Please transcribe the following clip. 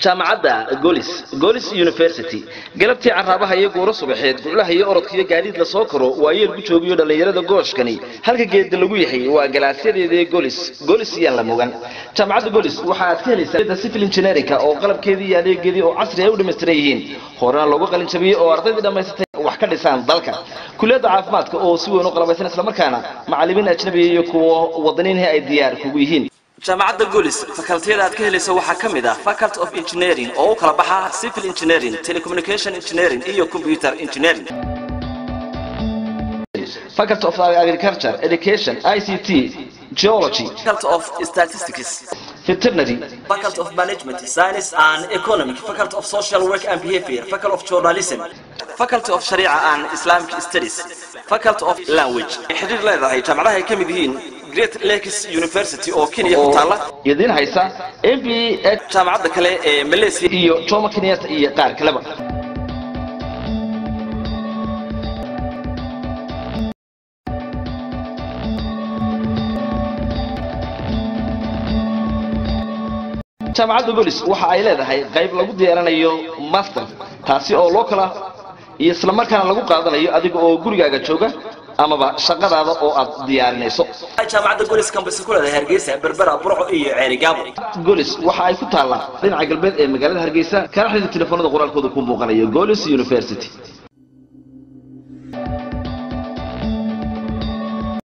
jaamacadda golis golis university galabtii caraabaha iyo guuro subaxeed guclaha iyo orodkiyo gaadiid la soo karo waa yeel ku joogiyo dhallinyarada gooshkani halka geeda lagu yahay waa galaasyadeedii golis golis iyaan la mugan jaamacadda golis waxa aad ka helaysaa civil engineerinka oo qalabkeedii iyo adeegeedii oo casri ay u dhammaystiran yihiin horena loogu qalin jabiyey oo ardaydii dhammaysatay wax ka dhisaan dalka kuliyadda caafimaadka oo si weyn u qalabaysan islamarkaana macallimiin ajnabiya iyo kuwa wadaniinhi ay diyaar kugu yihiin jaamacadda golis fakaltiyada aad ka helayso waxaa ka mid ah faculty of engineering oo u kala baxa civil engineering telecommunication engineering iyo computer engineering faculty of agriculture education ict geology faculty of statistics veterinary faculty of management science and economic faculty of social work and behavior faculty of journalism faculty of sharia and islamic studies faculty of language xiriir leedahay jaamacadaha ay ka mid yihiin great lakes university oo kenya ku taala idiin haysa m b a jaamacadda kale ee malaysia iyo jomo kenyatta iyo qaar kaleba jaamacadda golis waxa ay leedahay qayb lagu diyaaranayo master taasi oo loo kala iyo islamarkaana lagu qaadanayo adiga oo gurigaaga jooga amaba shaqadaada oo aad diyaarinayso jaamacadda golis campus ku leedahay hargeysa berbera burco iyo ceerigaabo golis waxa ay ku taallaa dhinaca galbeed ee magaalada hargeysa kana xidid telefoonada qoraalkooda ku muuqanayo golis university